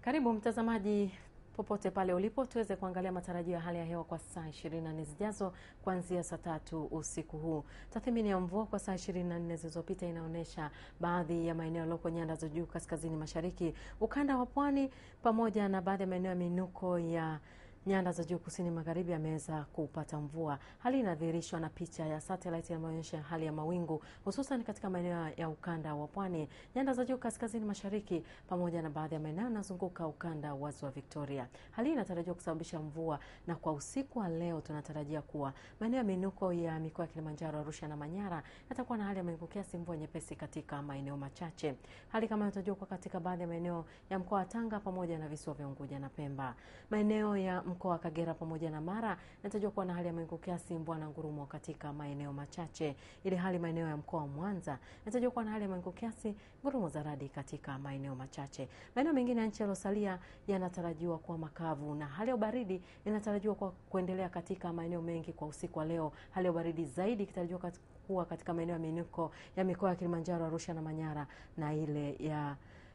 Karibu mtazamaji popote pale ulipo tuweze kuangalia matarajio ya hali ya hewa kwa saa 24 zijazo kuanzia saa tatu usiku huu. Tathmini ya mvua kwa saa 24 zilizopita inaonyesha baadhi ya maeneo yaliyoko nyanda za juu kaskazini mashariki, ukanda wa pwani pamoja na baadhi ya maeneo ya minuko ya nyanda za juu kusini magharibi yameweza kupata mvua. Hali inadhihirishwa na picha ya satellite inayoonyesha hali ya mawingu hususan katika maeneo ya ukanda wa pwani, nyanda za juu kaskazini mashariki, pamoja na baadhi ya maeneo yanazunguka ukanda wa ziwa Victoria. Hali hii inatarajiwa kusababisha mvua, na kwa usiku wa leo tunatarajia kuwa maeneo ya minuko ya mikoa ya Kilimanjaro, Arusha na Manyara yatakuwa na hali ya mawingu kiasi, mvua nyepesi katika maeneo machache. Hali kama inatarajiwa kuwa katika baadhi ya maeneo ya mkoa wa Tanga pamoja na visiwa vya Unguja na Pemba. Maeneo ya mkoa wa Kagera pamoja na Mara inatajwa kuwa na hali ya mawingu kiasi, mvua na ngurumo katika maeneo machache, ili hali maeneo ya mkoa wa Mwanza inatajwa kuwa na hali ya mawingu kiasi, ngurumo za radi katika maeneo machache. Maeneo mengine ya nchi yaliyosalia yanatarajiwa kuwa makavu na hali ya ubaridi inatarajiwa kwa kuendelea katika maeneo mengi kwa usiku wa leo. Hali ya ubaridi zaidi ikitarajiwa kuwa katika maeneo ya minuko ya mikoa ya Kilimanjaro, Arusha na Manyara na ile ya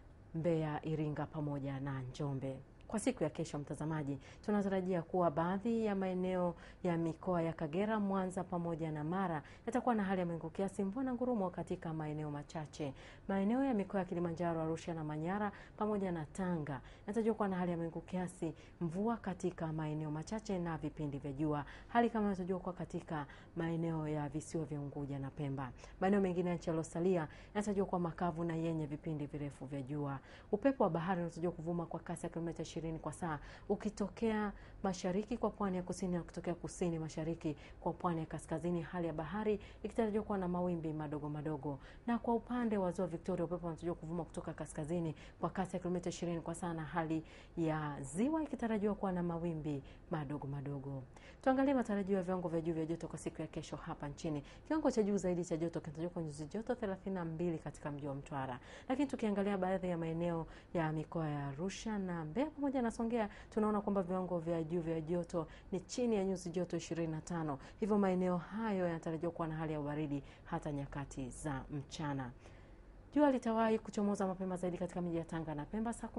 Mbeya, Iringa pamoja na Njombe. Kwa siku ya kesho, mtazamaji, tunatarajia kuwa baadhi ya maeneo ya mikoa ya Kagera, Mwanza pamoja na Mara yatakuwa na hali ya mawingu kiasi, mvua na ngurumo katika maeneo machache. Maeneo ya mikoa ya Kilimanjaro, Arusha na Manyara pamoja na Tanga yanatarajiwa kuwa na hali ya mawingu kiasi, mvua katika maeneo machache na vipindi vya jua. Hali kama inatarajiwa kuwa katika maeneo ya visiwa vya Unguja na Pemba. Maeneo mengine ya nchi yaliyosalia yanatarajiwa kuwa makavu na yenye vipindi virefu vya jua. Upepo wa bahari unatarajiwa kuvuma kwa kasi ya kilomita kwa saa ukitokea mashariki kwa pwani ya kusini na kutokea kusini mashariki kwa pwani ya kaskazini, hali ya bahari ikitarajiwa kuwa na mawimbi madogo madogo. Na kwa upande wa ziwa Victoria, upepo unatarajiwa kuvuma kutoka kaskazini kwa kasi ya kilomita 20 kwa saa, na hali ya ziwa ikitarajiwa kuwa na mawimbi madogo madogo. Tuangalie matarajio ya viwango vya juu vya joto kwa siku ya kesho hapa nchini. Kiwango cha juu zaidi cha joto kinatarajiwa kwa nyuzi joto 32 katika mji wa Mtwara, lakini tukiangalia baadhi ya maeneo ya mikoa ya Arusha na Mbeya pamoja na Songea tunaona kwamba viwango vya juu vya joto ni chini ya nyuzi joto 25. Hivyo maeneo hayo yanatarajiwa kuwa na hali ya ubaridi hata nyakati za mchana. Jua litawahi kuchomoza mapema zaidi katika miji ya Tanga na Pemba saa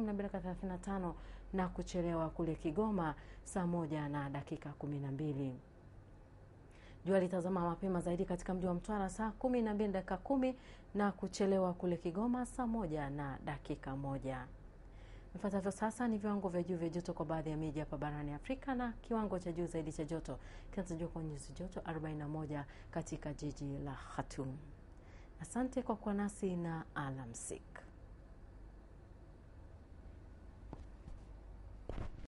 12:35 na kuchelewa kule Kigoma saa moja na dakika 12. Jua litazama mapema zaidi katika mji wa Mtwara saa 12 dakika 10 na kuchelewa kule Kigoma saa moja na dakika moja. Vifuatavyo sasa ni viwango vya juu vya joto kwa baadhi ya miji hapa barani Afrika, na kiwango cha juu zaidi cha joto kinatarajiwa kwa nyuzi joto 41 katika jiji la Khartoum. Asante kwa kuwa nasi na alamsik.